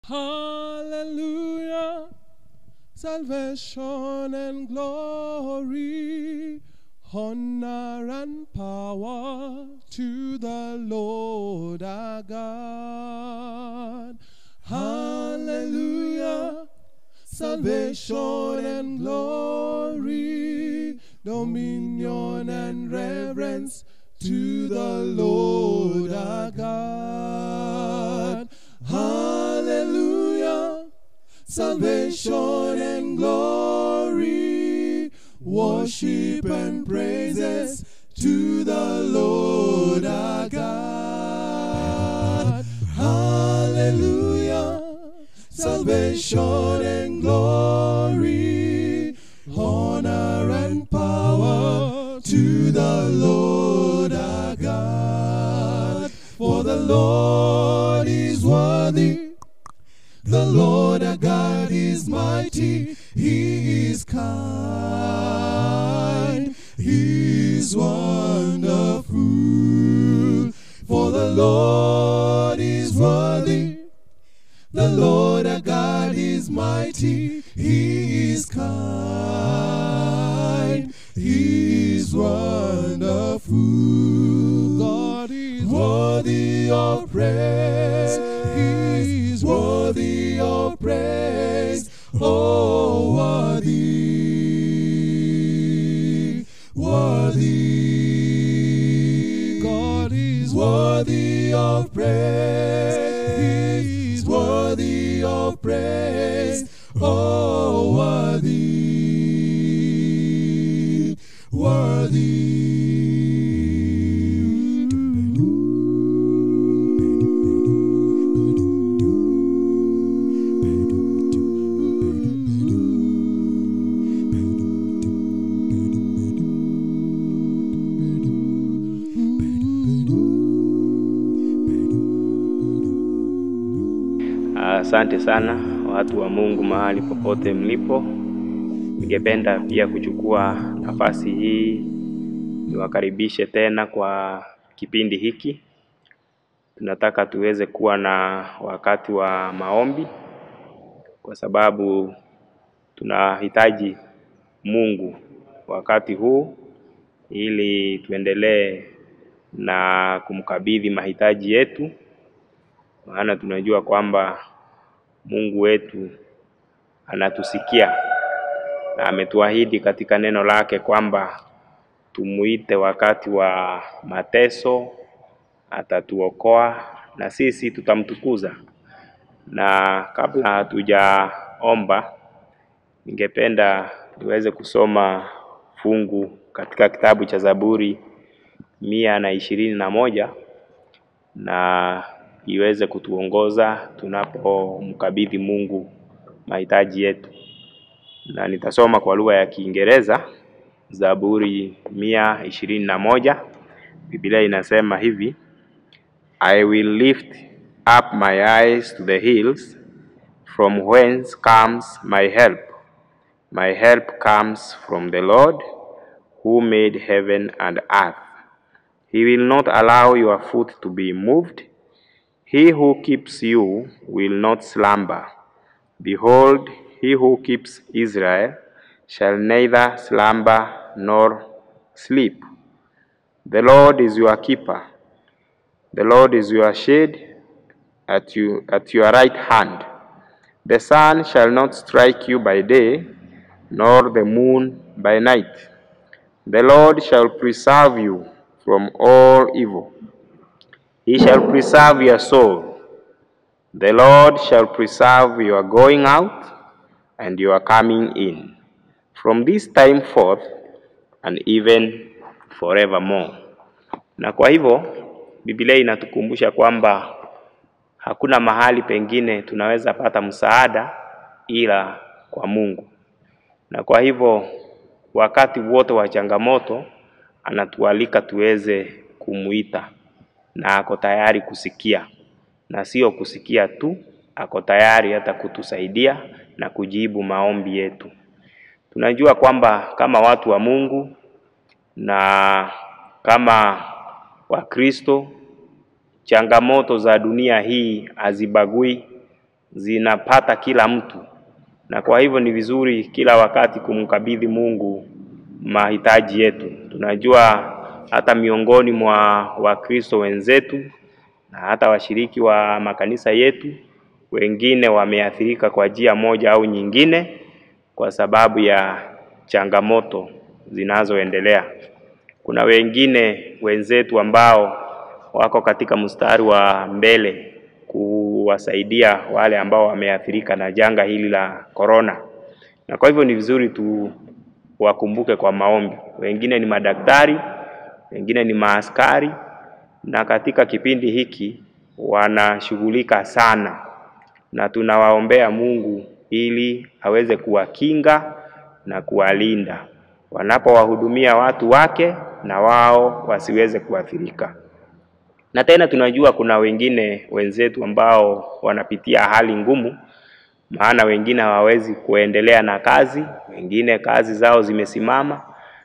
Hallelujah. Salvation and glory, honor and power to the Lord our God. Hallelujah. Salvation and glory, dominion and reverence to the Lord our God. Hallelujah. Salvation and glory, worship and praises to the Lord our God. Hallelujah. Salvation and glory, honor and power to the Lord our God. For the Lord is worthy. The Lord our God is mighty. He is kind. He is wonderful. For the Lord is worthy. The Lord our God is mighty. He is kind. He is wonderful. God is worthy of praise. He is worthy of praise. Oh, worthy, worthy. God is worthy of praise. He is worthy of praise. Oh, worthy, Asante sana watu wa Mungu mahali popote mlipo. Ningependa pia kuchukua nafasi hii niwakaribishe tena kwa kipindi hiki. Tunataka tuweze kuwa na wakati wa maombi, kwa sababu tunahitaji Mungu wakati huu ili tuendelee na kumkabidhi mahitaji yetu, maana tunajua kwamba Mungu wetu anatusikia na ametuahidi katika neno lake kwamba tumuite wakati wa mateso, atatuokoa na sisi tutamtukuza. Na kabla hatujaomba, ningependa niweze kusoma fungu katika kitabu cha Zaburi mia na ishirini na moja na iweze kutuongoza tunapomkabidhi Mungu mahitaji yetu, na nitasoma kwa lugha ya Kiingereza. Zaburi mia ishirini na moja Biblia inasema hivi: I will lift up my eyes to the hills from whence comes my help my help comes from the Lord who made heaven and earth he will not allow your foot to be moved he who keeps you will not slumber behold he who keeps Israel shall neither slumber nor sleep the Lord is your keeper the Lord is your shade at, you, at your right hand. The sun shall not strike you by day, nor the moon by night. The Lord shall preserve you from all evil. He shall preserve your soul. The Lord shall preserve your going out and your coming in, from this time forth and even forevermore. Na kwa hivyo Biblia inatukumbusha kwamba hakuna mahali pengine tunaweza pata msaada ila kwa Mungu. Na kwa hivyo wakati wote wa changamoto anatualika tuweze kumuita, na ako tayari kusikia, na sio kusikia tu, ako tayari hata kutusaidia na kujibu maombi yetu. Tunajua kwamba kama watu wa Mungu na kama Wakristo changamoto za dunia hii hazibagui zinapata kila mtu, na kwa hivyo ni vizuri kila wakati kumkabidhi Mungu mahitaji yetu. Tunajua hata miongoni mwa Wakristo wenzetu na hata washiriki wa makanisa yetu, wengine wameathirika kwa njia moja au nyingine kwa sababu ya changamoto zinazoendelea. Kuna wengine wenzetu ambao wako katika mstari wa mbele kuwasaidia wale ambao wameathirika na janga hili la korona, na kwa hivyo ni vizuri tuwakumbuke kwa maombi. Wengine ni madaktari, wengine ni maaskari, na katika kipindi hiki wanashughulika sana, na tunawaombea Mungu ili aweze kuwakinga na kuwalinda wanapowahudumia watu wake na wao wasiweze kuathirika. Na tena tunajua kuna wengine wenzetu ambao wanapitia hali ngumu, maana wengine hawawezi kuendelea na kazi, wengine kazi zao zimesimama,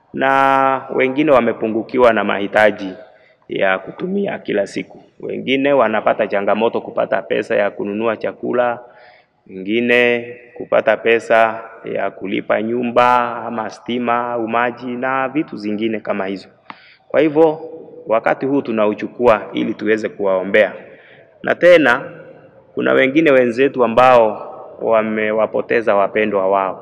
na wengine wamepungukiwa na mahitaji ya kutumia kila siku. Wengine wanapata changamoto kupata pesa ya kununua chakula, wengine kupata pesa ya kulipa nyumba ama stima au maji na vitu zingine kama hizo. Kwa hivyo wakati huu tunauchukua ili tuweze kuwaombea, na tena kuna wengine wenzetu ambao wamewapoteza wapendwa wao.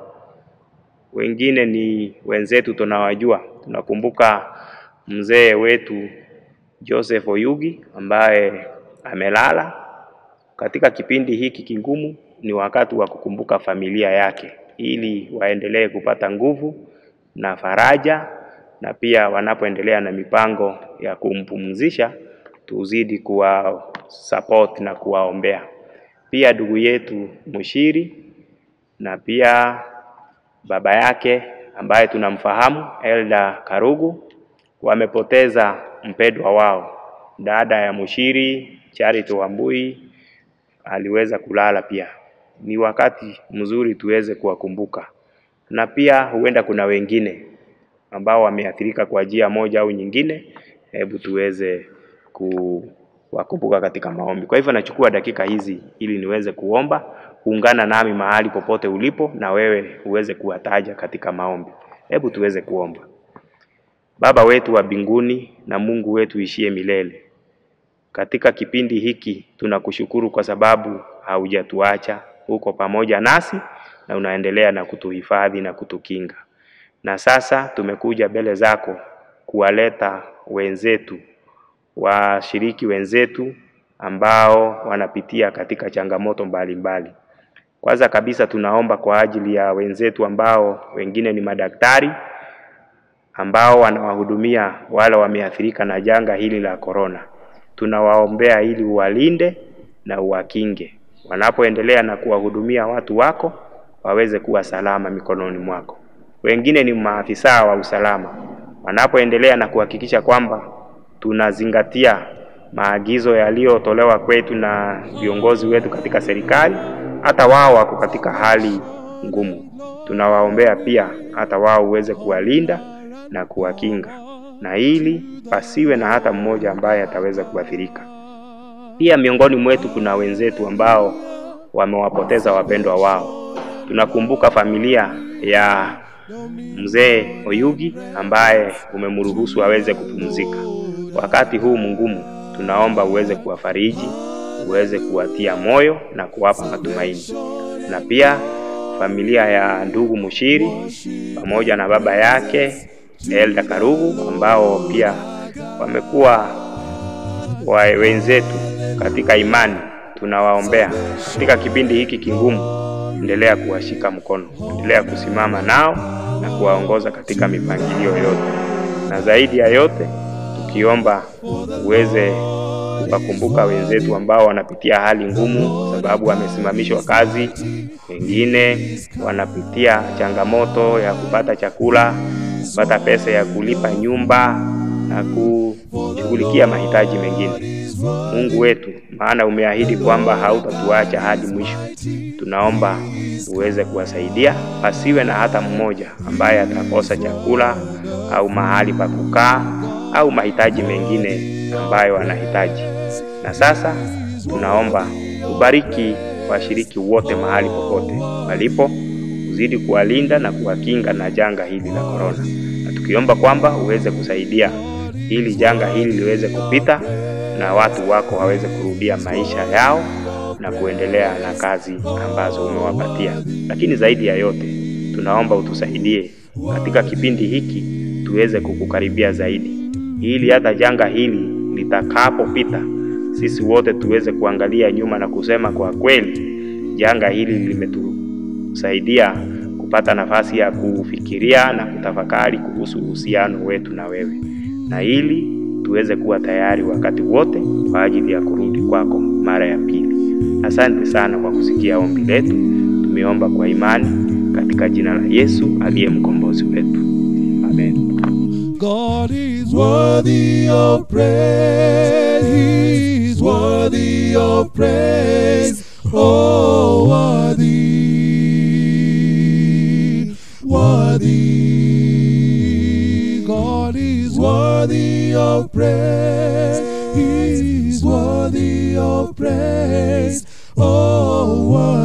Wengine ni wenzetu tunawajua, tunakumbuka mzee wetu Joseph Oyugi ambaye amelala. Katika kipindi hiki kigumu, ni wakati wa kukumbuka familia yake ili waendelee kupata nguvu na faraja, na pia wanapoendelea na mipango ya kumpumzisha, tuzidi kuwa support na kuwaombea. Pia ndugu yetu Mushiri na pia baba yake ambaye tunamfahamu Elda Karugu wamepoteza mpendwa wao. Dada ya Mushiri Charity Wambui aliweza kulala pia. Ni wakati mzuri tuweze kuwakumbuka, na pia huenda kuna wengine ambao wameathirika kwa njia moja au nyingine. Hebu tuweze kuwakumbuka katika maombi. Kwa hivyo nachukua dakika hizi ili niweze kuomba. Ungana nami mahali popote ulipo, na wewe uweze kuwataja katika maombi. Hebu tuweze kuomba. Baba wetu wa mbinguni na Mungu wetu ishie milele, katika kipindi hiki tunakushukuru kwa sababu haujatuacha, uko pamoja nasi na unaendelea na kutuhifadhi na kutukinga. Na sasa tumekuja mbele zako kuwaleta wenzetu, washiriki wenzetu ambao wanapitia katika changamoto mbalimbali. Kwanza kabisa tunaomba kwa ajili ya wenzetu ambao wengine ni madaktari ambao wanawahudumia wale wameathirika na janga hili la korona. Tunawaombea ili uwalinde na uwakinge wanapoendelea na kuwahudumia watu wako, waweze kuwa salama mikononi mwako. Wengine ni maafisa wa usalama, wanapoendelea na kuhakikisha kwamba tunazingatia maagizo yaliyotolewa kwetu na viongozi wetu katika serikali, hata wao wako katika hali ngumu. Tunawaombea pia hata wao uweze kuwalinda na kuwakinga, na ili pasiwe na hata mmoja ambaye ataweza kuathirika. Pia miongoni mwetu kuna wenzetu ambao wamewapoteza wapendwa wao. Tunakumbuka familia ya mzee Oyugi ambaye umemruhusu aweze kupumzika. Wakati huu mgumu, tunaomba uweze kuwafariji, uweze kuwatia moyo na kuwapa matumaini. Na pia familia ya ndugu Mushiri pamoja na baba yake Elda Karugu ambao pia wamekuwa wa wenzetu katika imani, tunawaombea katika kipindi hiki kigumu. Endelea kuwashika mkono, endelea kusimama nao na kuwaongoza katika mipangilio yote, na zaidi ya yote tukiomba uweze kuwakumbuka wenzetu ambao wanapitia hali ngumu kwa sababu wamesimamishwa kazi, wengine wanapitia changamoto ya kupata chakula, kupata pesa ya kulipa nyumba na kushughulikia mahitaji mengine. Mungu wetu, maana umeahidi kwamba hautatuacha hadi mwisho. Tunaomba uweze kuwasaidia, pasiwe na hata mmoja ambaye atakosa chakula au mahali pa kukaa au mahitaji mengine ambayo wanahitaji. Na sasa tunaomba ubariki washiriki wote mahali popote walipo, uzidi kuwalinda na kuwakinga na janga hili la korona, na tukiomba kwamba uweze kusaidia ili janga hili liweze kupita na watu wako waweze kurudia maisha yao na kuendelea na kazi ambazo umewapatia. Lakini zaidi ya yote, tunaomba utusaidie katika kipindi hiki tuweze kukukaribia zaidi, ili hata janga hili litakapopita, sisi wote tuweze kuangalia nyuma na kusema kwa kweli, janga hili limetusaidia kupata nafasi ya kufikiria na kutafakari kuhusu uhusiano wetu na wewe, na ili tuweze kuwa tayari wakati wote kwa ajili ya kurudi kwako mara ya pili. Asante sana kwa kusikia ombi letu. Tumeomba kwa imani katika jina la Yesu aliye mkombozi wetu, amen. God is worthy of praise. He is worthy of praise. Oh, worthy, worthy. God is worthy of praise. He is worthy of praise. Oh, worthy.